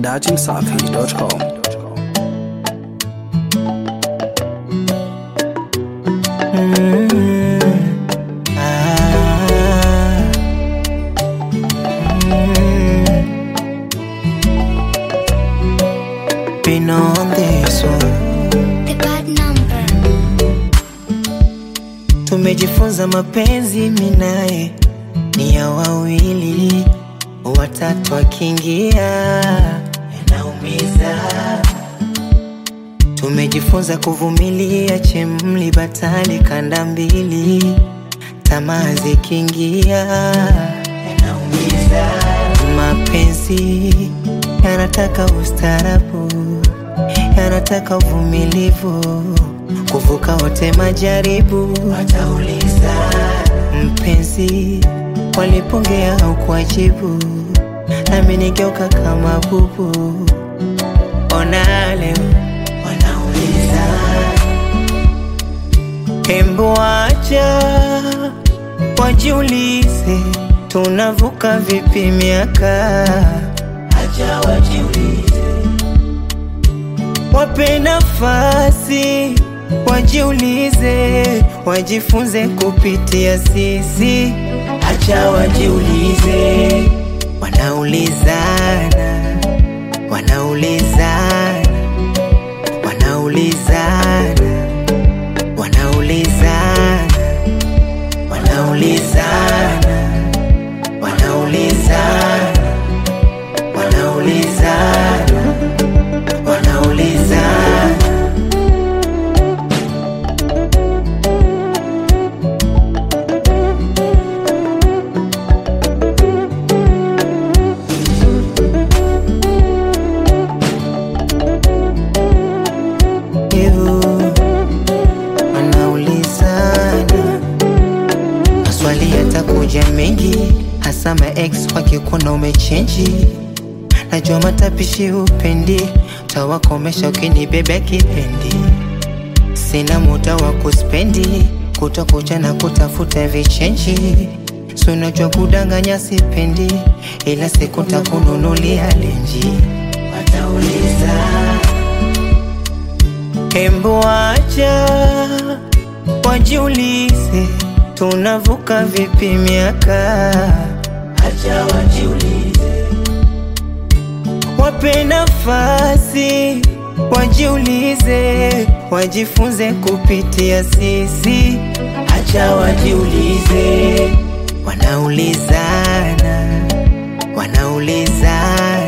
datimsafi.com. Been on this one. The bad number. Tumejifunza mapenzi minaye ni ya wawili, watatu akiingia yanaumiza. Tumejifunza kuvumilia chemli batali kanda mbili, tamaa zikiingia yanaumiza. Mapenzi yanataka ustarabu, yanataka uvumilivu, kuvuka wote majaribu. Watauliza mpenzi, walipongea au kuajibu, nami nigeuka kama bubu. Ona leo wanauliza, hembu acha wajiulize, tunavuka vipi miaka? Acha wajiulize wape nafasi wajiulize, wajifunze kupitia sisi. Acha wajiulize, wanaulizana, wanaulizana, wanaulizana, wanaulizana, wanaulizana, wanaulizana, wanaulizana, wanaulizana. Ew, wanaulizana maswali yatakuja mengi, hasa ma ex wakikuona umechenji. Najua matapishi upendi, tawakomesha ukinibebea kipendi. Sina muda wa kuspendi, kutokucha na kutafuta vichenji. Si unajua kudanganya sipendi, ila siku takununulia lenji. Watauliza Hembu acha wajiulize, tunavuka vipi miaka? Acha wajiulize, wape nafasi wajiulize, wajifunze kupitia sisi. Acha wajiulize, wanaulizana, wanaulizana,